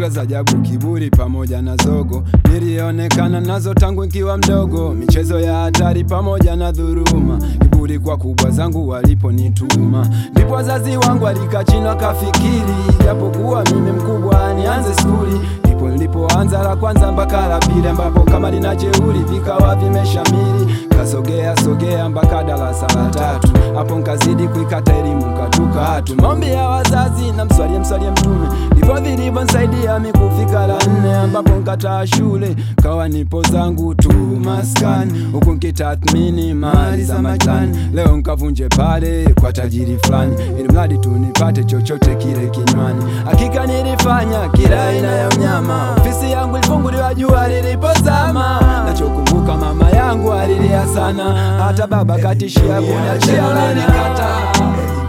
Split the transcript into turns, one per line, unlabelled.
tabia za ajabu, kiburi pamoja na zogo, nilionekana nazo tangu nikiwa mdogo, michezo ya hatari pamoja na dhuruma, kiburi kwa kubwa zangu waliponituma, ndipo wazazi wangu walikaa chini wakafikiri, japokuwa mimi mkubwa nianze skuli ndipo nilipoanza la kwanza mpaka la pili, ambapo kama lina jeuri vikawa vimeshamiri, kasogea sogea mpaka darasa la tatu, hapo nkazidi kuikata elimu katuka hatu maombi ya wazazi na mswalie mswalie Mtume, ndivyo vilivyonsaidia mi kufika la nne, ambapo nkataa shule kawa nipo zangu tu maskani, huku nkitathmini mali za majani, leo nkavunje pale kwa tajiri fulani, ili mradi tu nipate chochote kile kinywani. Hakika nilifanya kila aina ya unyama, ofisi yangu ilifunguliwa jua lilipozama. Nachokumbuka mama yangu alilia sana, hata baba katishia kuniachia, unanikata